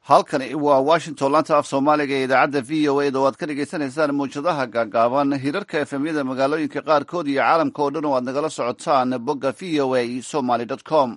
halkani waa washington laanta af soomaaliga ee idaacadda v o a da o aad ka dhagaysanaysaan mawjadaha gaagaaban hirarka efemyada magaalooyinka qaarkood iyo caalamka oo dhan oo aad nagala socotaan bogga v o a somaly com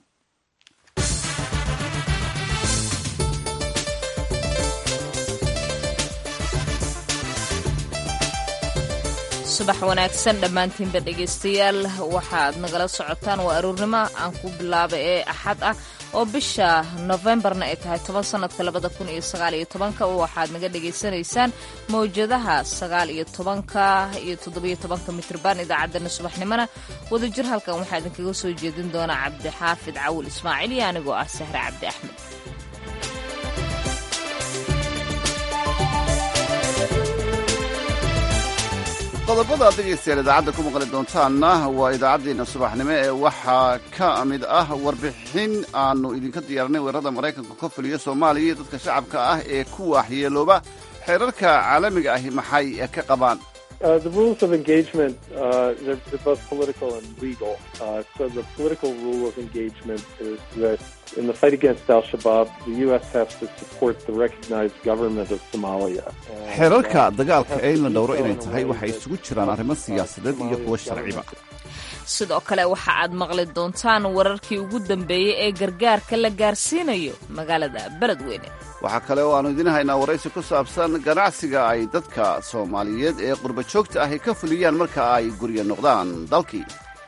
subax wanaagsan dhammaantiinba dhegaystayaal waxaad nagala socotaan waa aroornimo aan ku bilaaba ee axad ah oo bisha nofembarna ay tahay toban sanadka labada kun iyo sagaal iyo tobanka waxaad naga dhagaysanaysaan mawjadaha sagaal iyo tobanka iyo toddobiyo tobanka mitrban idaacaddana subaxnimona wadajir halkan waxaa idinkaga soo jeedin doonaa cabdixaafid cawil ismaaciil iyo anigoo ah sahre cabdi axmed qodobada ad dhegaystayaal idaacadda ku maqli doontaanna waa idaacaddeena subaxnimo ee waxaa ka mid ah warbixin aanu idinka diyaarinay weerarada maraykanka ka fuliya soomaaliya iyo dadka shacabka ah ee ku waxyeelooba xeerarka caalamiga ahi maxay ka qabaan the rules of engagement, uh, they're, they're both political and legal. Uh, so the political rule of engagement is that in the fight against al-Shabaab, the U.S. has to support the recognized government of Somalia. xeerarka dagaalka ee in la dhowro inay tahay waxay isugu jiraan arrimo siyaasadeed iyo kuwo sharciba sidoo kale waxa aad maqli doontaan wararkii ugu dambeeyey ee gargaarka la gaarsiinayo magaalada beledweyne waxaa kale oo aannu idiin haynaa waraysi ku saabsan ganacsiga ay dadka soomaaliyeed ee qurba joogta ahi ka fuliyaan marka ay gurya noqdaan dalkii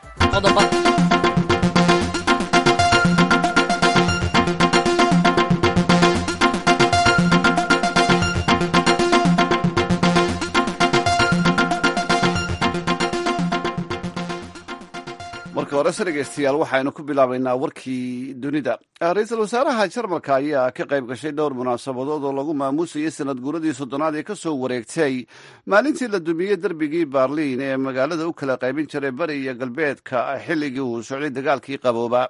marka horese dhegaystayaal waxaynu ku bilaabaynaa warkii dunida ra-iisul wasaaraha jarmalka ayaa ka qayb gashay dhowr munaasabadood oo lagu maamuusayay sanad guuradii soddonaad ee ka soo wareegtay maalintii la dumiyey derbigii baarliin ee magaalada u kala qaybin jiray bari iyo galbeedka xilligii uu socday dagaalkii qabooba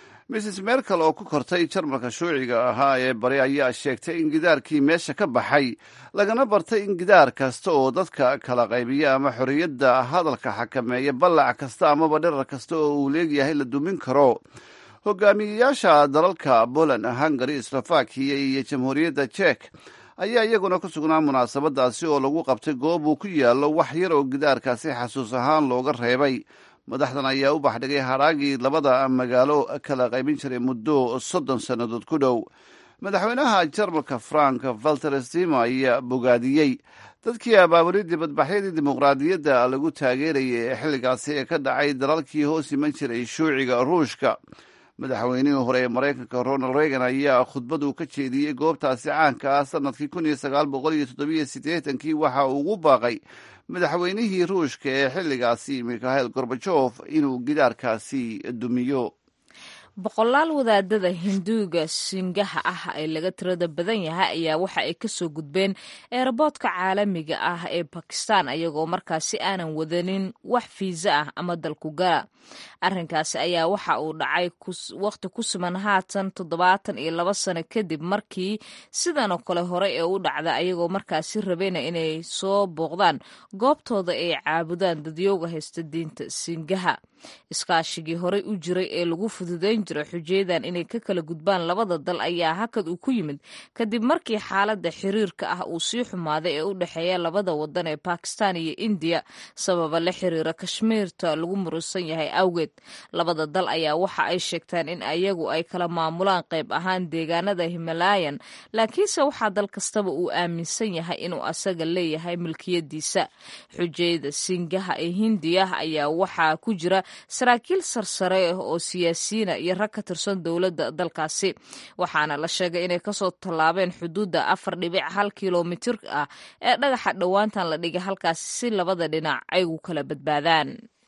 mrs merkel oo ku kortay jarmalka shuuciga ahaa ee bari ayaa sheegtay in gidaarkii meesha ka baxay lagana bartay in gidaar kasta oo dadka kala qaybiya ama xorriyadda hadalka xakameeya ballac kasta amaba dhirar kasta oo uu leegyahay la dumin karo hogaamiyeyaasha dalalka poland hungary slovakiya iyo jamhuuriyadda jek ayaa iyaguna ku sugnaa munaasabadaasi oo lagu qabtay goob uu ku yaallo wax yar oo gidaarkaasi xasuus ahaan looga reebay madaxdan ayaa u baxdhigay haraagii labada magaalo kala qaybin jiray muddo soddon sannadood ku dhow madaxweynaha jarmalka frank valter stimo ayaa bogaadiyey dadkii abaabulay dibadbaxyadii dimuqraadiyadda lagu taageerayay ee xilligaasi ee ka dhacay dalalkii hoos iman jiray shuuciga ruushka madaxweynihii hore ee maraykanka ronald reagan ayaa khudbadu ka jeediyey goobtaasi caanka ah sanadkii kun iyo sagaal boqol iyo toddobiyo siddeetankii waxa uu ugu baaqay madaxweynihii ruushka ee xilligaasi mikhail gorbajof inuu gidaarkaasi dumiyo boqolaal wadaadada hinduuga singaha ah ee laga tirada badan yahay ayaa waxa ay kasoo gudbeen eerboodka caalamiga ah ee bakistan ayagoo markaasi aanan wadanin wax fiisa ah ama dalku gala arrinkaasi ayaa waxa uu dhacay waqti ku suman haatan toddobaatan iyo laba sano kadib markii sidan oo kale hore ee u dhacda ayagoo markaasi rabeyna inay soo booqdaan goobtooda ay caabudaan dadyooga haysta diinta singaha iskaashigii horey u jiray ee lagu fududayn jiray xujeedan inay ka kala gudbaan labada dal ayaa hakad uu ku yimid kadib markii xaaladda xiriirka ah uu sii xumaaday ee u dhexeeya labada wadan ee bakistan iyo indiya sababa la xiriira kashmiirta lagu murusan yahay awgeed labada dal ayaa waxa ay sheegtaan in ayagu ay kala maamulaan qayb ahaan deegaanada himalayan laakiinse waxaa dal kastaba uu aaminsan yahay inuu asaga leeyahay milkiyadiisa xujeyda singaha ee hindiya ayaa waxaa ku jira saraakiil sarsare oo siyaasiyiina iyo rag ka tirsan dowladda dalkaasi waxaana la sheegay inay kasoo tallaabeen xuduudda afar dhibic hal kilomitir ah ee dhagaxa dhowaantan la dhigay halkaasi si labada dhinac ay ugu kala badbaadaan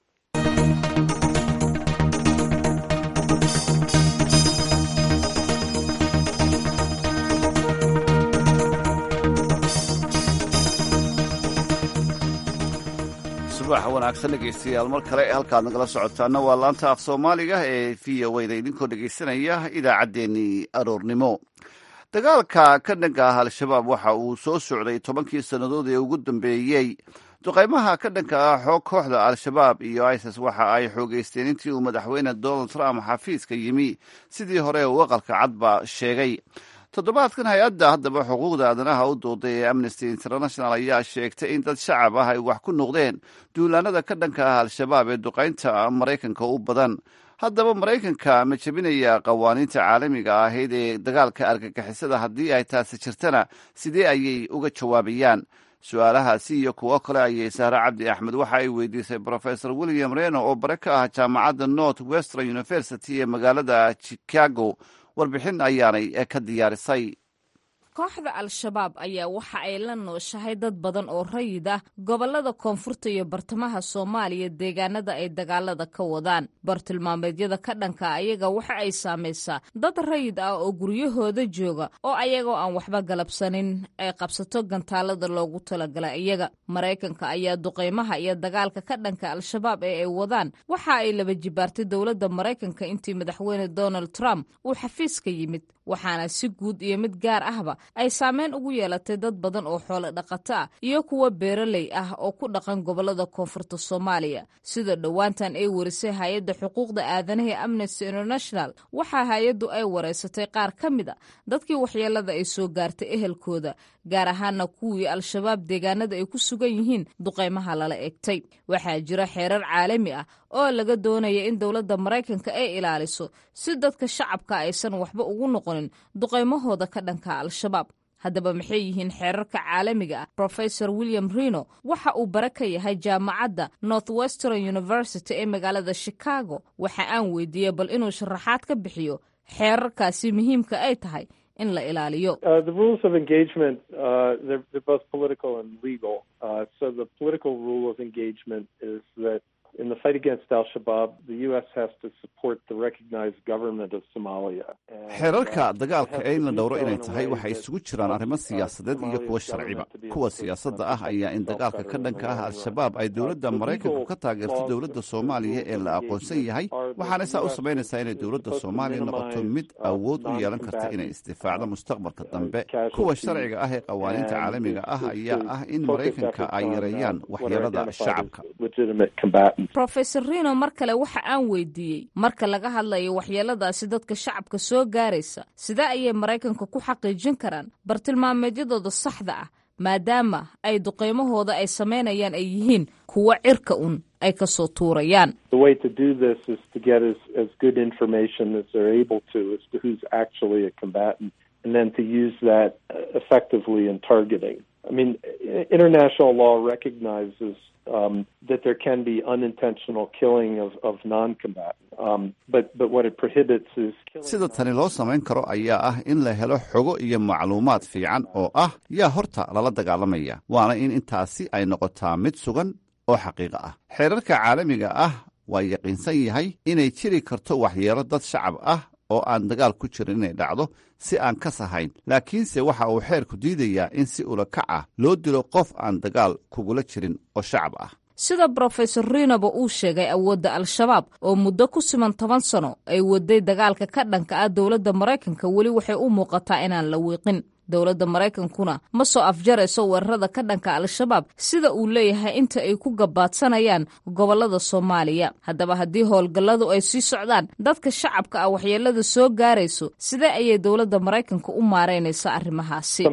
subax wanaagsan dhegaystayaal mar kale halkaad nagala socotaana waa laanta af soomaaliga ee v o da idinkoo dhegaysanaya idaacaddeenii aroornimo dagaalka ka dhanka ah al-shabaab waxa uu soo socday tobankii sannadood ee ugu dambeeyey duqaymaha ka dhanka ah xoog kooxda al-shabaab iyo isis waxa ay xoogeysteen intii uu madaxweyne donald trump xafiiska yimi sidii hore uu aqalka cadba sheegay toddobaadkan hay-adda haddaba xuquuqda aadanaha u dooday ee amnesty international ayaa sheegtay in dad shacab ah ay wax ku noqdeen duulaanada ka dhanka ah al-shabaab ee duqaynta maraykanka u badan haddaba maraykanka ma jebinaya qawaaniinta caalamiga ahayd ee dagaalka argagixisada haddii ay taasi jirtana sidee ayay uga jawaabayaan su-aalahaasi iyo kuwo kale ayay sahre cabdi axmed waxa ay weydiisay brofesor william reno oo bare ka ah jaamacadda north western university ee magaalada chicago warbixin ayaanay ka diyaarisay kooxda al-shabaab ayaa waxa ay la nooshahay dad badan oo rayid ah gobollada koonfurta iyo bartamaha soomaaliya deegaanada ay dagaalada ka wadaan bartilmaameedyada ka dhanka ayaga waxa ay saamaysaa dad rayid ah oo guryahooda jooga oo ayagoo aan waxba galabsanin ay qabsato gantaalada loogu talagalay iyaga maraykanka ayaa duqaymaha iyo dagaalka ka dhanka al-shabaab ee ay wadaan waxa ay laba jibaartay dowladda maraykanka intii madaxweyne donald trump uu xafiiska yimid waxaana si guud iyo mid gaar ahba ay saameyn ugu yeelatay dad badan oo xoolo dhaqato ah iyo kuwa beeraley ah oo ku dhaqan gobollada koonfurta soomaaliya sida dhowaantan ay warisay hay-adda xuquuqda aadanaha ee amnesty international waxaa hay-addu ay wareysatay qaar ka mid a dadkii waxyeelada ay soo gaartay ehelkooda gaar ahaana kuwii al-shabaab deegaanada ay ku sugan yihiin duqaymaha lala egtay waxaa jira xeerar caalami ah oo laga doonaya in dowladda maraykanka ay ilaaliso si dadka shacabka aysan waxba ugu noqonin duqaymahooda ka dhanka al-shabaab haddaba maxay yihiin xeerarka caalamiga ah rofesor william reno waxa uu bare ka yahay jaamacadda north western university ee magaalada chicago waxa aan weydiiyey bal inuu sharaxaad ka bixiyo xeerarkaasi muhiimka ay tahay in la ilaaliyo the rules of engagement uh, they're, they're both political and legal uh, so the political rule of engagement is that in the fight against Al Shabaab, the U.S. has to support the recognized government of Somalia. xeerarka dagaalka ee in la dhowro inay tahay waxay isugu jiraan arrimo siyaasadeed iyo kuwa sharciba kuwa siyaasadda ah ayaa in dagaalka ka dhanka ah al-shabaab ay dowladda maraykanku ka taageerto dowladda soomaaliya ee la aqoonsan yahay waxaana saa u samaynaysaa inay dowladda soomaaliya noqoto mid awood u yeelan karta inay isdifaacdo mustaqbalka dambe kuwa sharciga ah ee qawaaniinta caalamiga ah ayaa ah in maraykanka ay yareeyaan waxyeelada shacabka rofesor reno mar kale waxa aan weydiiyey marka laga hadlayo waxyeeladaasi dadka shacabka soo gaaraysa sidee ayay maraykanka ku xaqiijin karaan bartilmaameedyadooda saxda ah maadaama ay duqaymahooda ay samaynayaan ay yihiin kuwo cirka un ay ka soo tuurayaan I mean, international law recognizes um, that there can be unintentional killing of, of non-combatants, um, but but what it prohibits is sida tani loo samayn karo ayaa ah in la helo xogo iyo macluumaad fiican oo ah yaa horta lala dagaalamaya waana in intaasi ay noqotaa mid sugan oo xaqiiqo ah xeerarka caalamiga ah waa yaqiinsan yahay inay jiri karto waxyeelo dad shacab ah oo aan dagaal ku jirin inay dhacdo si aan kas ahayn laakiinse waxa uu xeerku diidayaa in si ulakac ah loo dilo qof aan dagaal kugula jirin oo shacab ah sida brofesor rinoba uu sheegay awoodda al-shabaab oo muddo ku siman toban sano ay waday dagaalka ka dhanka ah dowladda maraykanka weli waxay u muuqataa inaan la wiiqin dowladda maraykankuna ma soo afjarayso weerarada ka dhanka al-shabaab sida uu leeyahay inta ay ku gabaadsanayaan gobollada soomaaliya haddaba haddii howlgalladu ay sii socdaan dadka shacabka ah waxyeelada soo gaarayso sidee ayay dowladda maraykanka u maaraynaysa arrimahaasi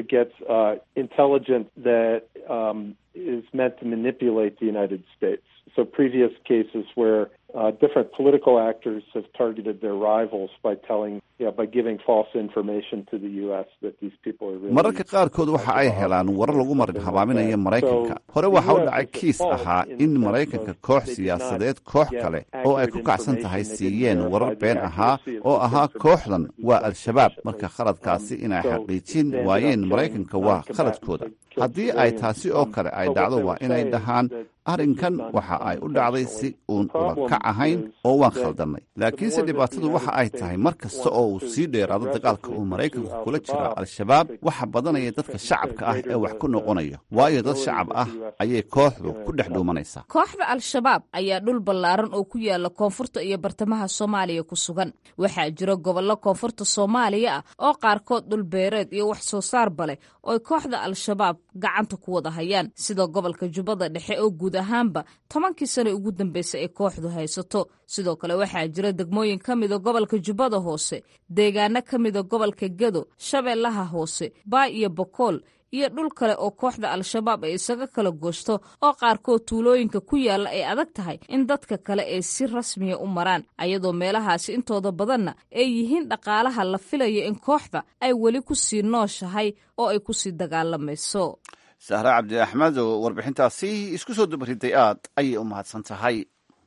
is meant to manipulate the United States. So previous cases where uh, different political actors have targeted their rivals by telling, yeah, by giving false information to the U.S. that these people are really. mararka qaarkood waxa ay helaan warar lagu marin habaaminaya maraykanka hore waxa u dhacay kiis ahaa in maraykanka koox siyaasadeed koox kale oo ay ku kacsan tahay siiyeen warar been ahaa oo ahaa kooxdan waa al-shabaab marka khaladkaasi inay xaqiijin waayeen maraykanka waa khaladkooda haddii ay taasi oo kale ay dhacdo waa inay dhahaan arrinkan waxa ay u dhacday si uun ulakac ahayn oo waan khaldannay laakiinse dhibaatadu waxa ay tahay mar kasta oo uu sii dheeraado dagaalka uu maraykanku kula jira al-shabaab waxa badanaya dadka shacabka ah ee wax ku noqonaya waayo dad shacab ah ayay kooxdu ku dhex dhuumanaysaa kooxda al-shabaab ayaa dhul ballaaran oo ku yaala koonfurta iyo bartamaha soomaaliya ku sugan waxaa jira gobollo koonfurta soomaaliya ah oo qaarkood dhul beereed iyo wax soo saarba leh ooy kooxda al-shabaab gacanta ku wada hayaan sida gobolka jubbada dhexe oo guud ahaanba tobankii sane ugu dambeysay ay kooxdu haysato sidoo kale waxaa jira degmooyin ka mida gobolka jubbada hoose deegaano ka mida gobolka gedo shabeellaha hoose baa iyo bokool iyo dhul kale oo kooxda al-shabaab ay isaga kala goosto oo qaarkood tuulooyinka ku yaalla ay adag tahay in dadka kale ay si rasmiya u maraan ayadoo meelahaasi intooda badanna ay yihiin dhaqaalaha la filayo in kooxda ay weli ku sii nooshahay oo ay ku sii dagaalamayso sahre cabdi axmed oo warbixintaasi isku soo dubariday aad ayay u mahadsan tahay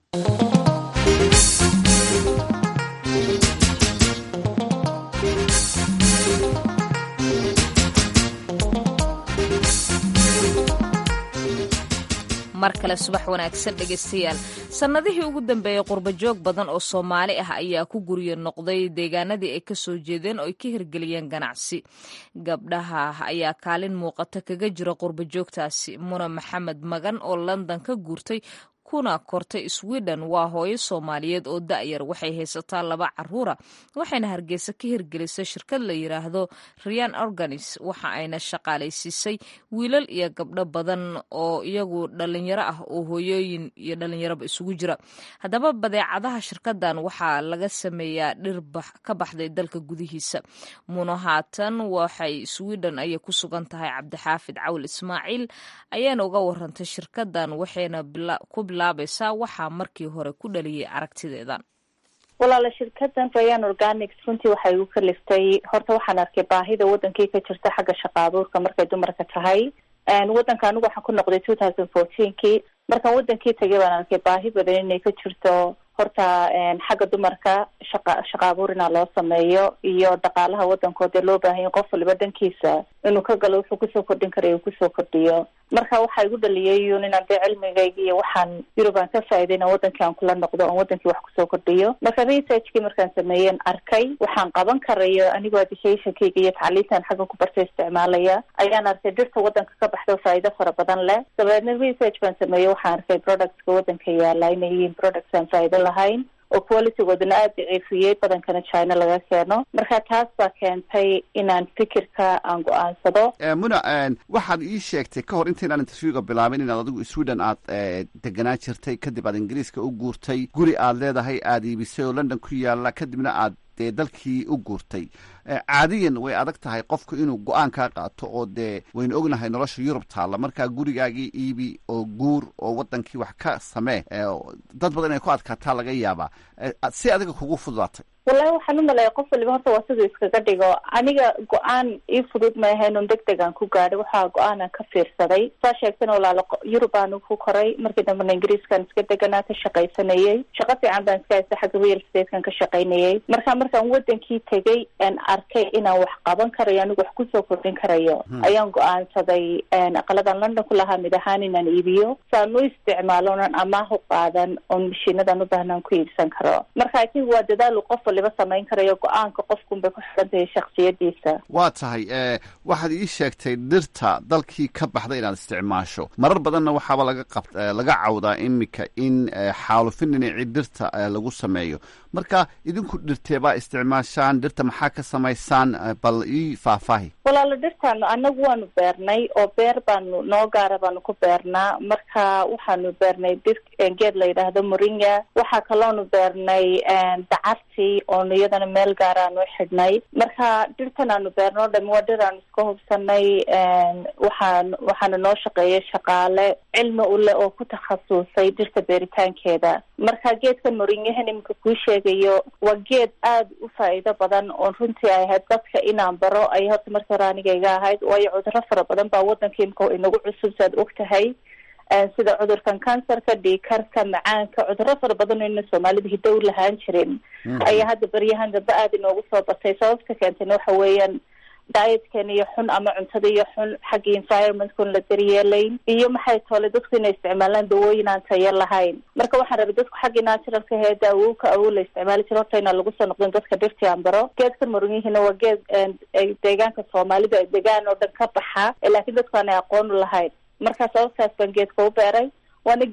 mar kale subax wanaagsan dhegaystayaal sannadihii ugu dambeeyey qurbajoog badan oo soomaali ah ayaa ku guryo noqday deegaanadii ay ka soo jeedeen oo ay ka hirgeliyeen ganacsi gabdhaha ayaa kaalin muuqata kaga jira qurbajoogtaasi muna maxamed magan oo london ka guurtay kuna kortay sweden waa hooyo soomaaliyeed oo da'yar waxay haysataa laba caruura waxayna hargeysa ka hirgelisay shirkad la yidhaahdo rian organis waxa ayna shaqaalaysiisay wiilal iyo gabdho badan oo iyagu dhalinyaro ah oo hooyooyin iyo dhalinyaroba isugu jira haddaba badeecadaha shirkadan waxaa laga sameeyaa dhir ka baxday dalka gudihiisa muno haatan waxay sweden ayay ku sugan tahay cabdixaafid cawl ismaaciil ayaana uga warantay shirkadan waxayna ku waxaa markii hore ku dhaliyay aragtideedan walaala shirkadan rayan organics runtii waxay igu kaliftay horta waxaan arkay baahida wadankii ka jirta xagga shaqa abuurka markay dumarka tahay wadanka anigu waxaan ku noqday two thousand fourteenkii markaan wadankii tagay baan arkay baahi badan inay ka jirto horta xagga dumarka shaqa shaqa abuur inaa loo sameeyo iyo dhaqaalaha wadankoodee loo baahanya qof waliba dhankiisa inuu ka galo wuxuu kusoo kordhin karaya uu kusoo kordhiyo marka waxaa igu dhaliyay un inaan dee cilmigayga iyo waxaan yurub aan ka faa'iday inaan wadankii aan kula noqdo oon wadankii wax kusoo kordhiyo marka researchkii markaan sameeyeen arkay waxaan qaban karayo anigoo educationkayga iyo tacliintan xaggan ku bartay isticmaalaya ayaan arkay dhirta wadanka ka baxda oo faa'iido fara badan leh dabeedna research baan sameeyey waxaan arkay productska wadanka yaala inay yihiin products aan faa'iido lahayn oo qualitygoodana aada daciifiyey badankana china laga keeno marka taas baa keentay inaan fikirka aan go-aansado muna waxaad ii sheegtay ka hor intaynaan interviewga bilaabin inaad adigu sweden aad deganaa jirtay kadib aad ingiriiska u guurtay guri aad leedahay aada iibisay oo london ku yaala kadibna aad dee dalkii u guurtay caadiyan way adag tahay qofku inuu go-aan kaa qaato oo dee waynu ognahay nolosha yurub taalla markaa gurigaagii iibi oo guur oo wadankii wax ka samee dad badan inay ku adkaataa laga yaabaa si adiga kugu fududaatay wallahi waxaan u maleeya qof waliba horta waa siduu iskaga dhigo aniga go-aan ii fudud ma ahayn un deg degaan ku gaadhay waxaa go-aanan ka fiirsaday saa sheegtana walaalo yurub aan ku koray markii dambena ingiriiskan iska deganaa ka shaqaysanayey shaqo fiican baan iska haysta xagga real statekan ka shaqaynayey marka markaan wadankii tegay aan arkay inaan wax qaban karayo anigu wax kusoo kordhin karayo ayaan go-aansaday aqaladan london ku lahaa mid ahaan inaan iibiyo saan u isticmaalo onan amaah u qaadan oon mashiinadan u baahnaan ku iibsan karo marka i think waa dadaalu qof waliba samayn karayo go-aanka qofkunbay ku xiran tahay shaksiyadiisa waa tahay waxaad ii sheegtay dhirta dalkii ka baxda inaad isticmaasho marar badanna waxaaba laga qab laga cawdaa imika in xaalufin dhinacii dhirta lagu sameeyo marka idinku dhirteebaa isticmaashaan dhirta maxaa ka samaysaan bal ii faahfaahi walaalo dhirtaanu anagu waanu beernay oo beer baanu noo gaara baanu ku beernaa marka waxaanu beernay dhir geed la yidhaahdo moringa waxaa kaloonu beernay dacartii oonu iyadana meel gaaraanu xidhnay marka dhirtan aanu beerno o dhami waa dhir aanu iska hubsanay waxaan waxaana noo shaqeeya shaqaale cilmi ule oo ku takhasusay dhirta beeritaankeeda marka geedkan moringahan iminka kuu sheegayo waa geed aada u faa'iido badan oon runtii ay ahayd dadka inaan baro ay horta markii hore aniga iga ahayd waayo cudurro fara badan baa waddanka imika inagu cusub saad og tahay sida cudurkan kansarka dhiikarka macaanka cudurro fara badan oo ina soomaalida hidow lahaan jirin ayaa hadda beryahan dambe aada inoogu soo batay sababta keentayna waxa weeyaan dietkan iyo xun ama cuntada iyo xun xagga environmentkun la daryeelayn iyo maxay toole dadku inay isticmaalaan dawooyin aan tayo lahayn marka waxaan rabay dadku xaggii naturalka hee daawowka awow la isticmaali jira horta inaan lagu soo noqdin dadka dhirtii aan baro geedkan marunyihiina waa geed deegaanka soomaalida degaan oo dhan ka baxa laakiin dadku aanay aqoon u lahayn marka sababtaas baan geedka u beeray waana geed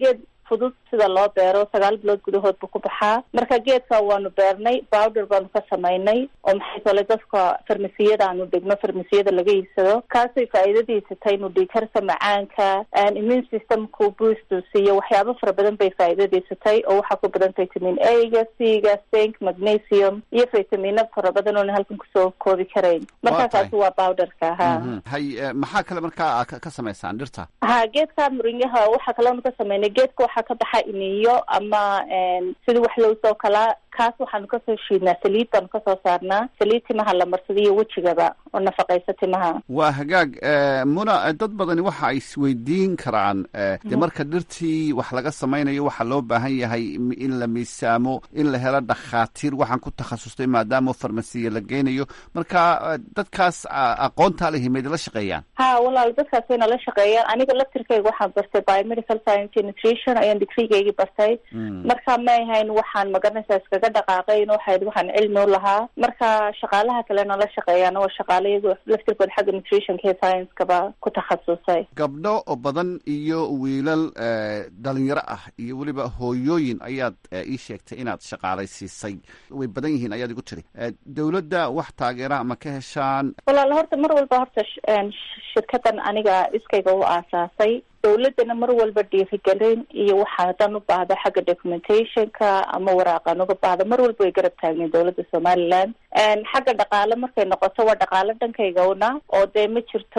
fudud sida loo beero sagaal bilood gudahood buu ku baxaa marka geedka waanu beernay bowder baanu ka samaynay oo maxay tole dadka farmasiyada aanu dhigno farmasiyada laga iibsado kaasay faa'iidadiisa tahay inuu dhiikarka macaanka immune systemku boostu siiyo waxyaabo fara badan bay faa'iidadiisa tahay oo waxaa ku badan vitamin a-ga c-ga zinc magnesium iyo vitamino fara badan oona halkan kusoo koobi karayn marka kaasi waa bowderka ha hay maxaa kale markaa ka samaysaan dhirta ha geedka murinyaha waxaa kaloonu ka samaynay geedka waxaa ka baxa iniyo ama sida wax lowsoo kalaa kaas waxaanu kasoo shiidnaa saliid baanu kasoo saarnaa saliid timaha la marsada iyo wejigaba oo nafaqaysa timaha waa hagaag muna dad badani waxa ay isweydiin karaan de marka dhirtii wax laga samaynayo waxaa loo baahan yahay in la miisaamo in la helo dhakhaatiir waxaan ku takhasustay maadaama farmasiya la geynayo marka dadkaas aqoontaa lehi mayd la shaqeeyaan ha walaal dadkaas wayna la shaqeeyaan aniga laftirkayga waxaan bartay biomedical science nutrition ayaan digrigaygii bartay marka ma ahayn waxaan magaranaysaa iskaga dhaqaaqayn waxayd waxaan cilmi u lahaa marka shaqaalaha kalena la shaqeeyaan waa shaqaale iyago laftirkooda xagga nutritionka iyo science-kaba ku takhasusay gabdho badan iyo wiilal dhalinyaro ah iyo weliba hooyooyin ayaad ii sheegtay inaad shaqaalaysiisay way badan yihiin ayaad igu tiri dawladda wax taageera ma ka heshaan walaal horta mar walba horta shirkadan aniga iskayga u aasaasay dawladdana mar walba dhiirigelin iyo waxa haddaan u baahdo xagga documentationka ama waraaqan uga baahdo mar walba way garab taageen dawladda somaliland xagga dhaqaale markay noqoto waa dhaqaale dhankaygawna oo dee ma jirto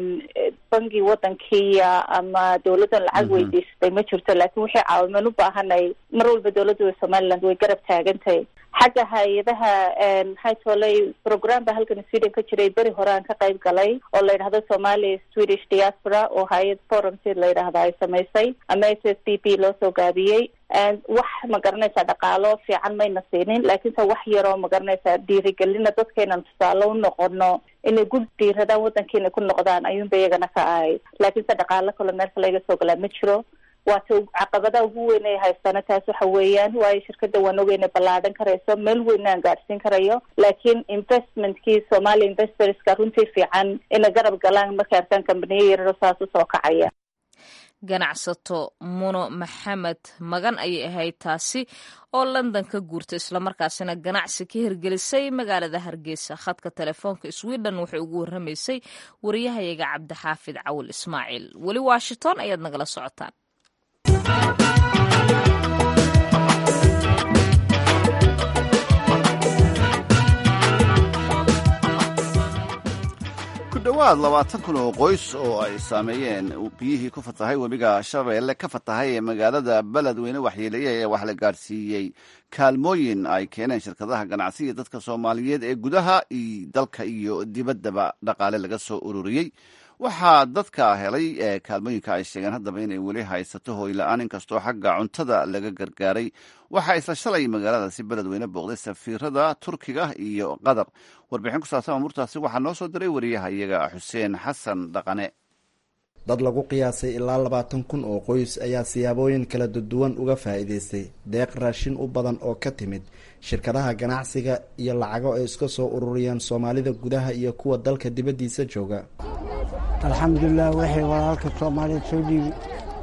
bangi wadankiiya ama dawladdan lacag weydiisatay ma jirto laakiin wixii caawimaan u baahanay mar walba dawladda somaliland way garab taagantahay xagga hay-adaha maxay toolay program ba halkan sweden ka jiray beri hore aan ka qayb galay oo la yidhahdo somali swedish diaspora oo hay-ad forum si la yidhahda ay samaysay ama s s b p loo soo gaabiyey wax ma garanaysaa dhaqaalo fiican mayna siinin laakiinse wax yaroo ma garanaysaa dhiirigelina dadkaynan tusaale u noqono inay gud dhiiradaan waddankiina ku noqdaan ayuunba iyagana ka ahayd laakiinse dhaqaalo kale meel kale iga soo galaa ma jiro waata caqabadaha ugu weyn ay haystana taas waxa weeyaan waayo shirkada waan ogeyna ballaadhan karayso meel weyna aan gaadhsiin karayo laakiin investmentkii somalia investorska runtii fiican ina garab galaan markay arkaan kambaniyo yararo saas usoo kacaya ganacsato muno maxamed magan ayay ahayd taasi oo london ka guurtay islamarkaasina ganacsi ka hirgelisay magaalada hargeysa khadka telefoonka sweden waxay ugu warramaysay wariyahayaga cabdixaafid cawil ismaaciil weli washington ayaad nagala socotaan ku dhowaad labaatan kun oo qoys oo ay saameeyeen biyihii ku fatahay webiga shabeelle ka fatahay ee magaalada beledweyne waxyeeleeye ee wax la gaadhsiiyey kaalmooyin ay keeneen shirkadaha ganacsiga dadka soomaaliyeed ee gudaha dalka iyo dibaddaba dhaqaale laga soo ururiyey waxaa dadka helay kaalmooyinka ay sheegeen haddaba inay weli haysato hooyla-aan inkastoo xagga cuntada laga gargaaray waxaa isla shalay magaaladaasi beledweyne booqday safiirada turkiga iyo qatar warbixin ku saabsan amuurtaasi waxaa noo soo diray wariyaha iyaga xuseen xasan dhaqane dad lagu qiyaasay ilaa labaatan kun oo qoys ayaa siyaabooyin kala duwan uga faa'iidaystay deeq raashin u badan oo ka timid shirkadaha ganacsiga iyo lacago ay iska soo ururiyeen soomaalida gudaha iyo kuwa dalka dibaddiisa jooga alxamdulilah waxay walaalka soomaaliyeed soo dhiibi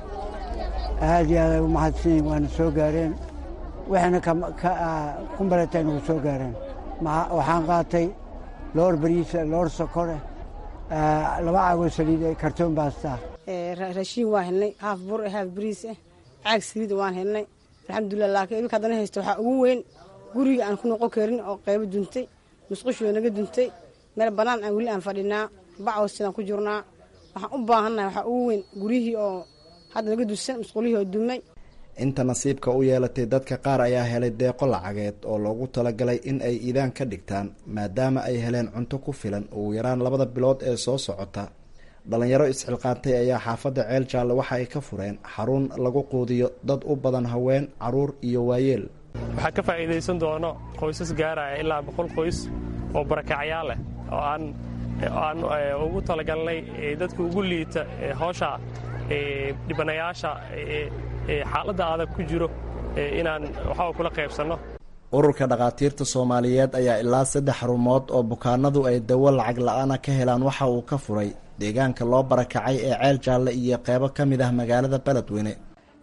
aad iyo aad ay u mahadsanyihin waana soo gaareen waxayna ku maleetay nagu soo gaareen waxaan qaatay loor bariisa loor sokore laba caagoo saliid kartoon baastaa raashiin waan helnay haaf bur eh haaf bariis eh caag saliida waan helnay alxamdulilah laakiin iminka haddana haysta waxaa ugu weyn guriga aan ku noqon karin oo qaybo duntay musqushoo naga duntay meel bannaan aan weli aan fadhinaa bacoos sidaan ku jirnaa waxaan u baahannahay waxaa ugu weyn guryihii oo hadda naga dusan musqulihii oo dumay inta nasiibka u yeelatay dadka qaar ayaa helay deeqo lacageed oo loogu talagalay in ay iidaan ka dhigtaan maadaama ay heleen cunto ku filan ugu yaraan labada bilood ee soo socota dhalinyaro isxilqaantay ayaa xaafadda ceel jaalle waxa ay ka fureen xarun lagu quudiyo dad u badan haween caruur iyo waayeel waxaa ka faa'iidaysan doono qoysas gaaraya ilaa boqol qoys oo barakacyaal leh oo aan aan ugu talagalnay dadka ugu liita hoosha dhibanayaasha xaaladda adag ku jiro inaan waxaa kula qaybsanno ururka dhakhaatiirta soomaaliyeed ayaa ilaa saddex xarumood oo bukaanadu ay dawo lacag la-aana ka helaan waxa uu ka furay deegaanka loo barakacay ee ceel jaalle iyo qeybo ka mid ah magaalada beledweyne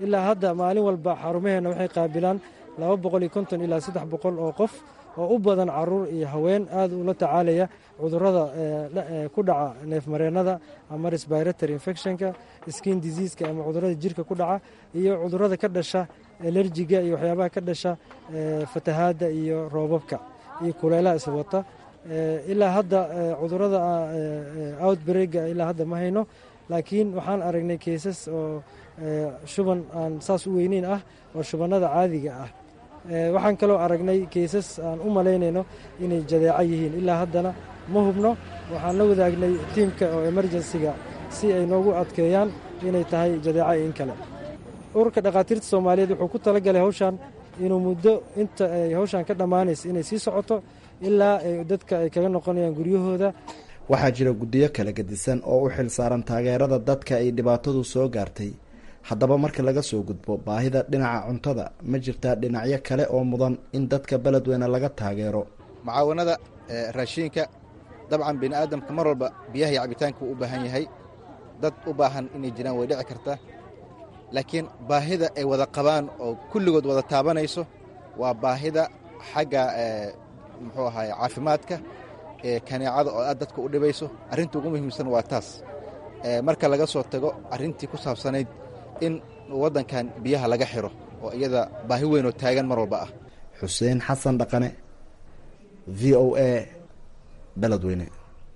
ilaa hadda maalin walba xarumaheenna waxay qaabilaan laba boqol iyo konton ilaa saddex boqol oo qof oo u badan caruur iyo haween aad ula tacaalaya cudurrada ku dhaca neefmareennada ama resbiratory infectionka skin diseaska ama cudurrada jirka ku dhaca iyo cudurrada ka dhasha elerjiga iyo waxyaabaha ka dhasha fatahaadda iyo roobabka iyo kuleelaha iswata ilaa hadda cudurrada outbreega ilaa hadda ma hayno laakiin waxaan aragnay keesas oo shuban aan saas u weyneyn ah oo shubannada caadiga ah waxaan kaloo aragnay keesas aan u malaynayno inay jadeeco yihiin ilaa haddana ma hubno waxaan la wadaagnay tiimka oo emerjensiga si ay noogu adkeeyaan inay tahay jadeeco in kale ururka dhakhaatiirta soomaaliyeed wuxuu ku talagalay hawshan inuu muddo inta ay hawshan ka dhammaanaysa inay sii socoto ilaa ay dadka ay kaga noqonayaan guryahooda waxaa jira guddiyo kala gedisan oo u xil saaran taageerada dadka ay dhibaatadu soo gaartay haddaba marka laga soo gudbo baahida dhinaca cuntada ma jirtaa dhinacyo kale oo mudan in dadka beledweyne laga taageero mucaawanada raashiinka dabcan bini aadamka mar walba biyaha iyo cabitaanka wuu u baahan yahay dad u baahan inay jiraan way dhici karta laakiin baahida ay wada qabaan oo kulligood wada taabanayso waa baahida xagga muxuu ahaay caafimaadka ee kaneecada oo aad dadka u dhibayso arrinta ugu muhiimsan waa taas marka laga soo tago arrintii ku saabsanayd in waddankan biyaha laga xiro oo iyada baahi weyn oo taagan mar walba ah xuseen xasan dhaqane v o a beledweyne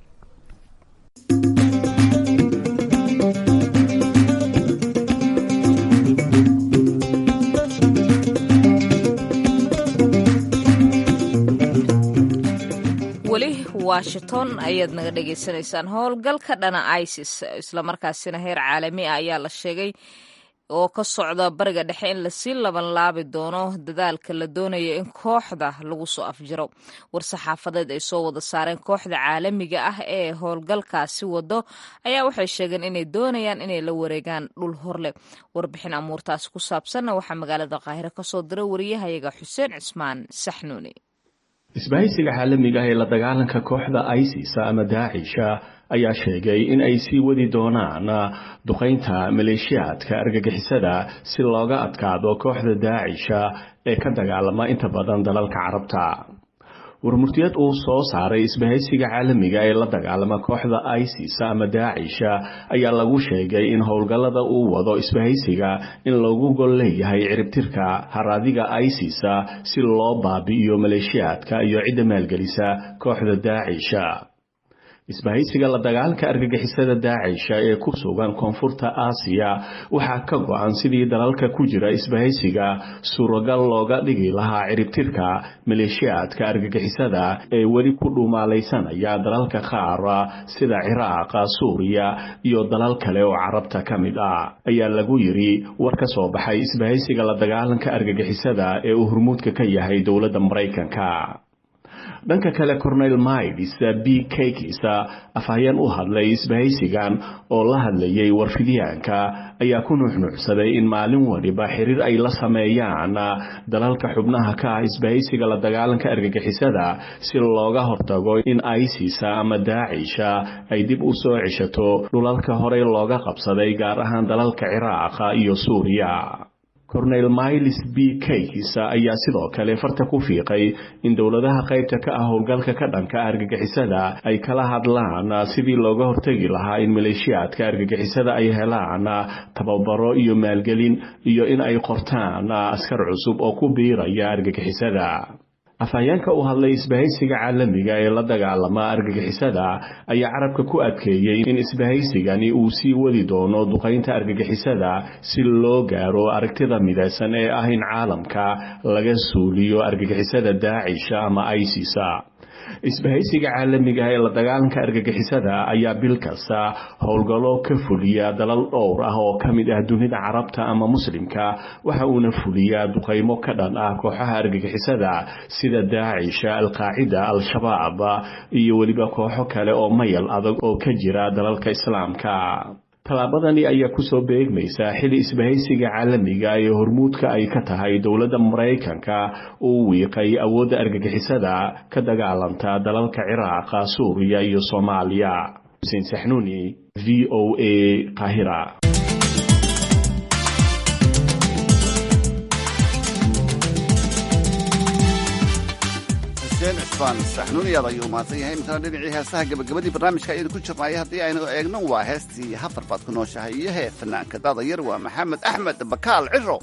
weli washington ayaad naga dhagaysanaysaan howlgalka dhana isis islamarkaasina heer caalami ah ayaa la sheegay oo ka socda bariga dhexe in lasii laban laabi doono dadaalka la doonayo in kooxda lagu soo afjiro war-saxaafadeed ay soo wada saareen kooxda caalamiga ah ee howlgalkaasi wado ayaa waxay sheegeen inay doonayaan inay la wareegaan dhul horleh warbixin amuurtaasi ku saabsanna waxaa magaalada qaahiro kasoo diray wariyahayaga xuseen cismaan saxnuuni isbahaysiga caalamiga ah ee la dagaalanka kooxda isis ama daacisha ayaa sheegay in ay sii wadi doonaan duqaynta maleeshiyaadka argagixisada si looga adkaado kooxda daacisha ee ka dagaalama inta badan dalalka carabta warmurtiyad uu soo saaray isbahaysiga caalamiga ee la dagaalama kooxda isis ama daacisha ayaa lagu sheegay in howlgallada uu wado isbahaysiga in loogu gol leeyahay ciribtirka haraadiga isis si loo baabi'iyo maleeshiyaadka iyo cidda maalgelisa kooxda daacisha isbahaysiga la dagaalanka argagixisada daacisha ee ku sugan koonfurta aasiya waxaa ka go-an sidii dalalka ku jira isbahaysiga suuragal looga dhigi lahaa ciribtirka maleeshiyaadka argagixisada ee weli ku dhumaalaysanaya dalalka qaar sida ciraaqa suuriya iyo dalal kale oo carabta ka mid ah ayaa lagu yidhi war ka soo baxay isbahaysiga la dagaalanka argagixisada ee uu hormuudka ka yahay dowladda maraykanka dhanka kale cornel miles b kakis afhayeen u hadlay isbahaysigan oo la hadlayay warfidyaanka ayaa ku nuuxnuucsaday in maalin waliba xiriir ay la sameeyaan dalalka xubnaha ka ah isbahaysiga la dagaalanka argagixisada si looga hortago in isis ama daacisha ay dib u soo ceshato dhulalka horey looga qabsaday gaar ahaan dalalka ciraaqa iyo suuriya cornel miles b kakis ayaa sidoo kale farta ku fiiqay in dowladaha qaybta ka ah howlgalka ka dhanka argagixisada ay kala hadlaan sidii looga hortegi lahaa in maleeshiyaadka argagixisada ay helaan tababaro iyo maalgelin iyo in ay qortaan askar cusub oo ku biiraya argagixisada afhayeenka u hadlay isbahaysiga caalamiga ee la dagaalama argagixisada ayaa carabka ku adkeeyey in isbahaysigani uu sii wadi doono duqaynta argagixisada si loo gaaro aragtida midaysan ee ah in caalamka laga suuliyo argagixisada daacisha ama isis isbahaysiga caalamiga ee la dagaalanka argagixisada ayaa bil kasta howlgallo ka fuliya dalal dhowr ah oo ka mid ah dunida carabta ama muslimka waxa uuna fuliyaa duqaymo ka dhan ah kooxaha argagixisada sida daacisha alqaacida al-shabaab iyo weliba kooxo kale oo mayal adag oo ka jira dalalka islaamka tallaabadani ayaa kusoo beegmaysa xili isbahaysiga caalamiga ee hormuudka ay ka tahay dowladda maraykanka uu wiiqay awoodda argagixisada ka dagaalanta dalalka ciraaqa suuriya iyo soomaaliya xuseen saxnuuni v o a qaahira xuseen cusmaan saxnuuniyaad ayuu mahadsan yahay imtana dhinacii heesaha gabagabadii barnaamijka ayaynu ku jirnay haddii aynu eegno waa heestii hafar baad ku nooshahay iyo hee fanaanka daadayar waa maxamed axmed bakaal ciro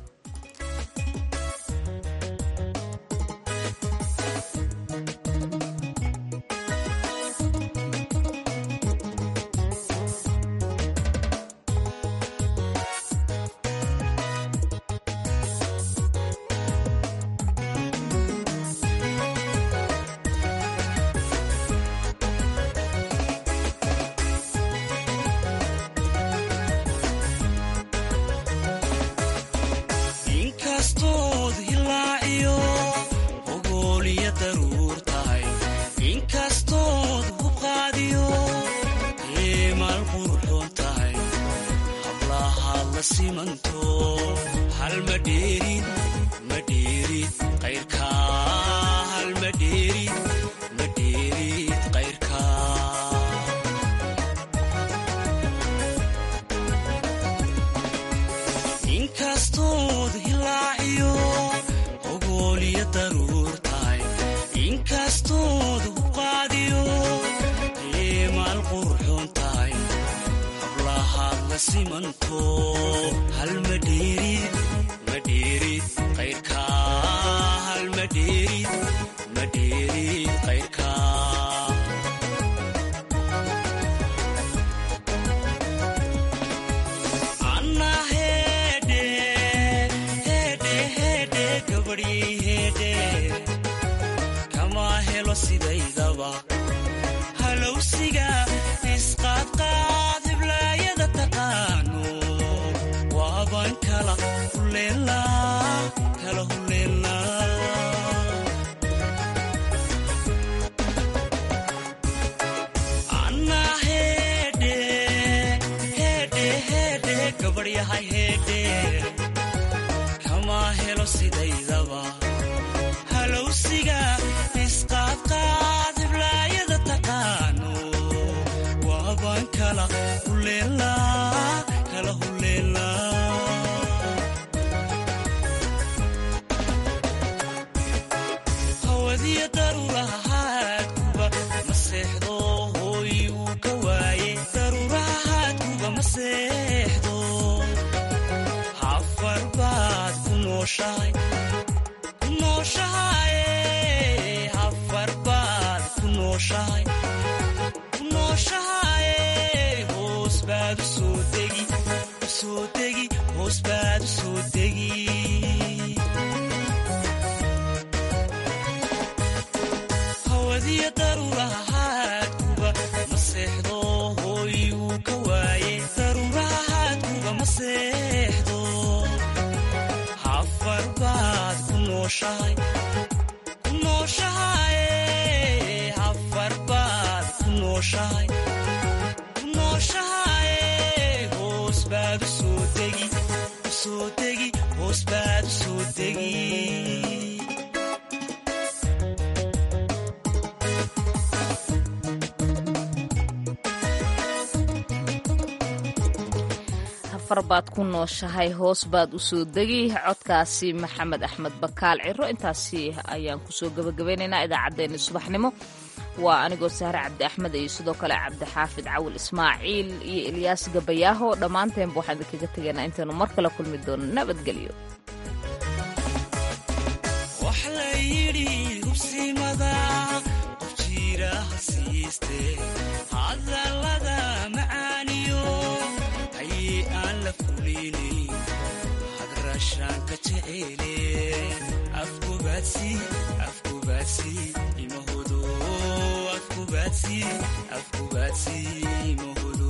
baad ku nooshahay hoos baad u soo degi codkaasi maxamed axmed bakaal ciro intaasi ayaan kusoo gabagabeynaynaa idaacaddeenni subaxnimo waa anigoo sahre cabdi axmed iyo sidoo kale cabdixaafid cawil ismaaciil iyo ilyaas gabayaaho dhammaanteenba waxaan idinkaga tegaynaa intaynu mar kale kulmi doono nabadgelyo hagrashaanka jeceele afkubaadsi afkubaadsi imahodo afkubaadsi afkubaadsi imahodo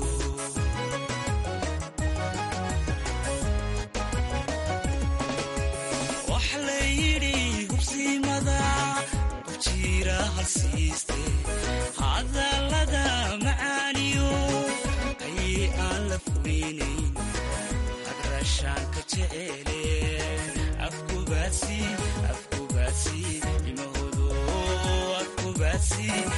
wax la yidhi hubsimada qofjiira halsiiste hadallada macaaniyo ayay aan la fulinayn hagrashaanka jeceele afkubaadsi afkubaadsi imahodo afkubaadsi